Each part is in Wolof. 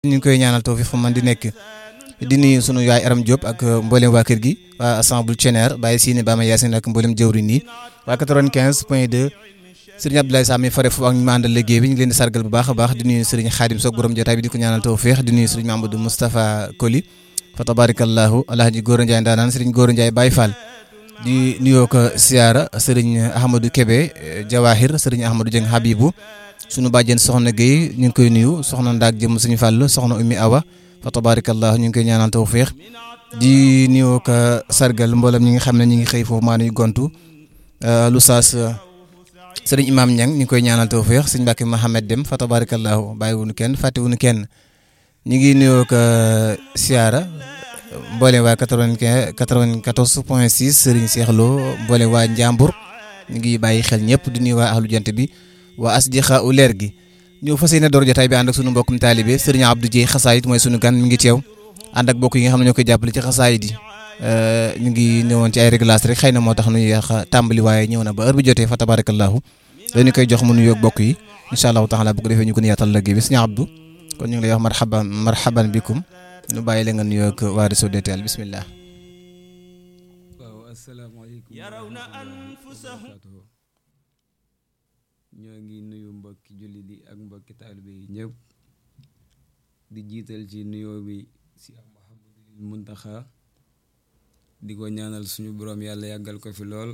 ñu ngi koy ñaanal tawfiq fu man di nekk di nuyu sunu yaay Aram Diop ak mboolem waa kër gi waa assemble Thieneer Baye Sine Bama Yacine ak mboolem jëwriñ yi waa 95 point 2 Serigne Abdoulaye Sam mi fare foofu ak ñu ma àndal liggéey bi ñu ngi leen di sargal bu baax a baax di nuyu Serigne Khadim Sock borom jotaay bi di ko ñaanal tawfiq di nuyu Serigne Mamadou Moustapha Koli fa tabarakallahu alhaji Gora Ndiaye ndaanaan Serigne Gora Ndiaye Baye Fall di nuyoo ko siyaara Serigne Ahmadou Kébé Jawahir Serigne Ahmadou Dieng Habibou sunu bàjjen soxna Guèye ñu ngi koy nuyu soxna Ndaak jëm suñu fàll soxna Oumy Awa fa tabarakallah ñu ngi koy ñaanal tawfiq di nuyoo ko sargal mboolem ñi nga xam ne ñu ngi xëy foofu maa nuy gontu lu saas sëriñ Imam Niang ñu ngi koy ñaanal tawfiq sëñ Mbàkke Mohamed Dem fa tabarakallah bàyyiwuñu kenn fàttewuñu kenn ñu ngi nuyoo ko siyaara mboolem waa 95 94 point 6 sëriñ Cheikh Lo mboolem waa Njàmbur ñu ngi bàyyi xel ñëpp di nuyu waa ahlu jant bi waa asdiqa u leer gi ñëw fas yéene door jotaay bi ànd ak sunu mbokkum taalibe sëriñ Abdou Dieye xasaayit mooy sunu gan mi ngi teew ànd ak bokk yi nga xam ne ñoo koy jàppale ci xasaayit yi ñu ngi ñëwoon ci ay réglage rek xëy na moo tax nu yéex a tàmbali waaye ñëw na ba heure bi jotee fa tabarakallahu dañu koy jox mu nuyoog bokk yi incha allahu taala bu ko defee ñu ko yaatal liggéey bi sëriñ Abdou kon ñu ngi lay wax marhaban marhaban bikum ñu bàyyi la nga nuyoog waa réseau DTL bismillah waaw asalaamaaleykum ñoo ngi nuyu mbokki jullit yi ak mbokki taalibe yi ñëpp di jiital ci nuyoo bi si Muhammadul Muntaxa di ko ñaanal suñu boroom yàlla yàggal ko fi lool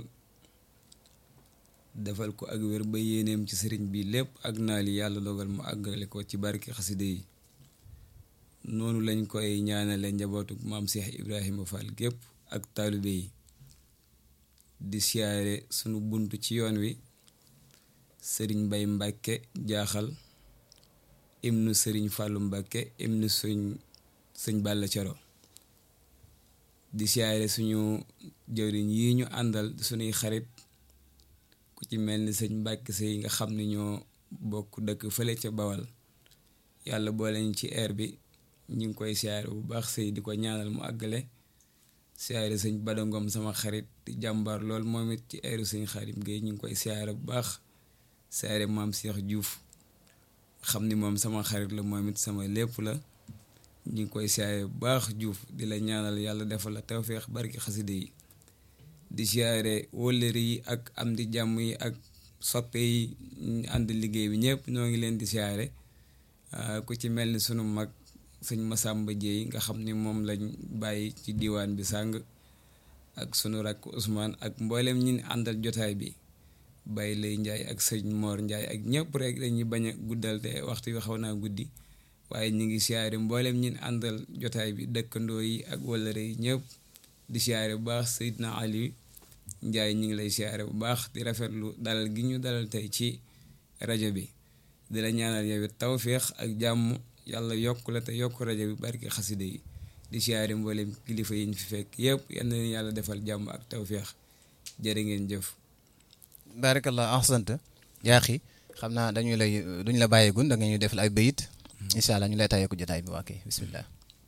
defal ko ak wér ba yéeneem ci sëriñ bi lépp ak naal yi yàlla dogal mu àggale ko ci barki xaside yi noonu lañ koy ñaanale njabootu maam Cheikh Ibrahima Fall gépp ak taalibe yi di siyaare sunu bunt ci yoon wi sëriñ Mbay Mbàkke jaaxal imnu sëriñ Fàllu Mbàkke imnu suñ sëñ Balla Coro di siyaare suñu jëwriñ yi ñu àndal suñuy xarit ku ci mel ni sëñ Mbàkke sëy nga xam ne ñoo bokk dëkk fële ca Bawal yàlla boole ñu ci air bi ñu ngi koy siyaare bu baax sëy di ko ñaanal mu àggale siyaare sëñ Badangom sama xarit di jàmbaar lool moom it ci airu sëñ Xaadim Géey ñu ngi koy siyaare bu baax siyaare maam Cheikh Diouf xam ni moom sama xarit la moom it sama lépp la ñu ngi koy siyaare bu baax Diouf di la ñaanal yàlla defal la tawféex barki xaside yi di siyaare wóllëri yi ak am di jàmm yi ak soppe yi ñu ànd liggéey bi ñëpp ñoo ngi leen di siyaare ku ci mel ni sunu mag sëñ Masamba Jéey nga xam ni moom lañ bàyyi ci diwaan bi sàng ak sunu rakk Ousmane ak mboolem ñi àndal jotaay bi Baye Lay Njaay ak sëñ Moor Njaay ak ñëpp rek dañuy bañ a guddal te waxtu wi xaw naa guddi waaye ñu ngi siyaare mboolem ñi àndal jotaay bi dëkkandoo yi ak wëllëre yi ñëpp di siyaare bu baax Seydina Ali Njaay ñu ngi lay siyaare bu baax di rafetlu dalal gi ñu dalal tey ci rajo bi di la ñaanal yow it tawféex ak jàmm yàlla yokk la te yokk rajo bi barki xaside yi di siyaare mboolem kilifa yi ñu fi fekk yëpp yal na leen yàlla defal jàmm ak tawféex jërë ngeen jëf. barakallah ahsanta yaaxi xam naa dañu lay duñ la bàyyeegun da nga ñu defal ay bayit incha allah ñu lay tàyyeeku jotaay bi waa kay bismillah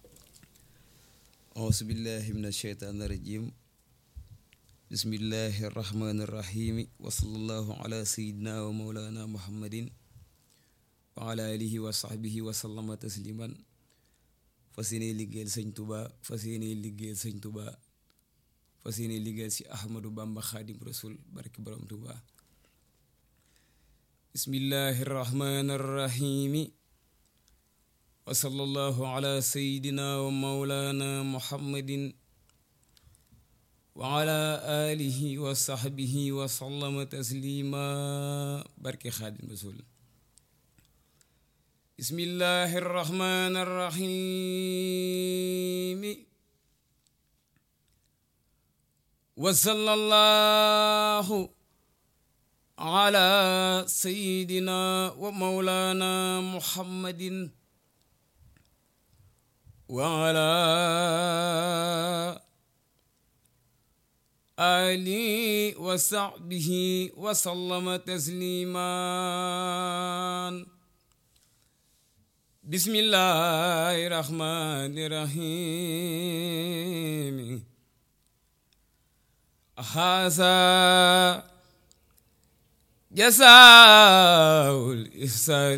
auzu billahi min asheytaani rajim bismillahi arrahmani irrahimi wa sallallahu ala sayidina wa maulana muhammadin wa ala alihi wa sahbihi wa sallama tasliman fas yéene liggéeyal sëñ tuba fas yéene liggéeyal sëñ tuba fas yéene liggéeyal si ahmadu bamba xaadim rasul barki borom tuba bismillahi arrahmani irrahimi wa sallallahu ala sayidina wa maulana muhammadin wa ala alihi wa sahbihi wa sallama taslima barki xaadim rasul bismillahi arrahmani arrahimi wa sallallahu ala sayidina wa maulana muhammadin wa ala ali wa sahbihi wa sallama tasliman bismillahi rahmani rahim haza jazaa'ul ihsan